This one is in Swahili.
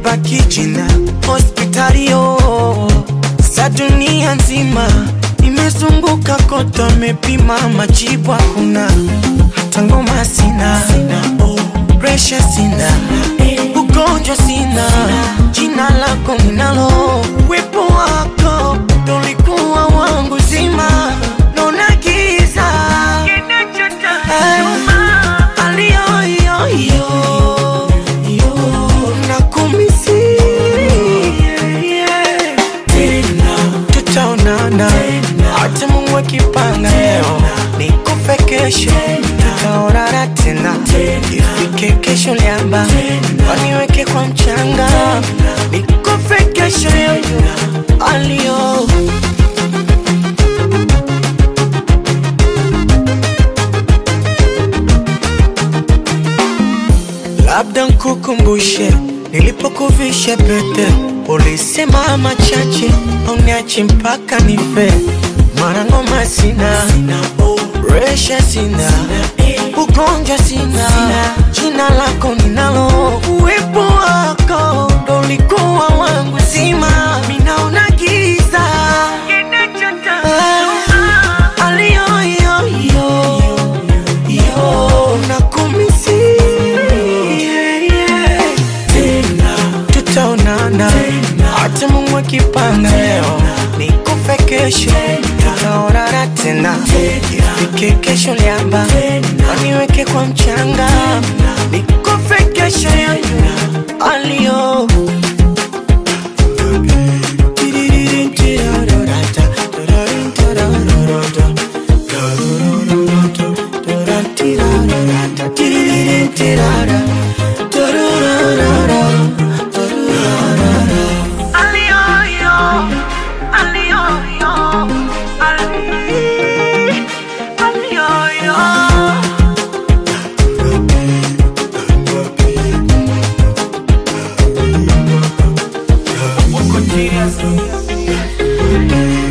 limebaki jina hospitalio sa dunia nzima imezunguka kote, amepima majibu hakuna, hata ngoma sina, presha sina, ugonjwa sina, jina lako ninalo, wepo wako ndo ulikuwa wangu zima, naona giza Ay, aliyoyoyo nakumisi tutaonana hata Mungu akipanga leo nikufe kesho tutaonana tena ifike kesho liamba waniweke kwa mchanga nikufe kesho yoyo alio labda nkukumbushe nilipokuvisha pete, ulisema machache uniache mpaka nife. Mara ngoma sina, resha sina, ugonjwa sina, jina lako ninalo, uwepo wako ndo ulikuwa wangu zima, minaona giza Ah, aliyoyoyo yo nakumisi tutaonana hata Mungu akipanga leo nikufe kesho tutaonana tena ifike kesho liamba waniweke kwa mchanga nikufe kesho yoyo alio Aliyoyo, aliyoyo, ali- aliyoyo. Uko serious?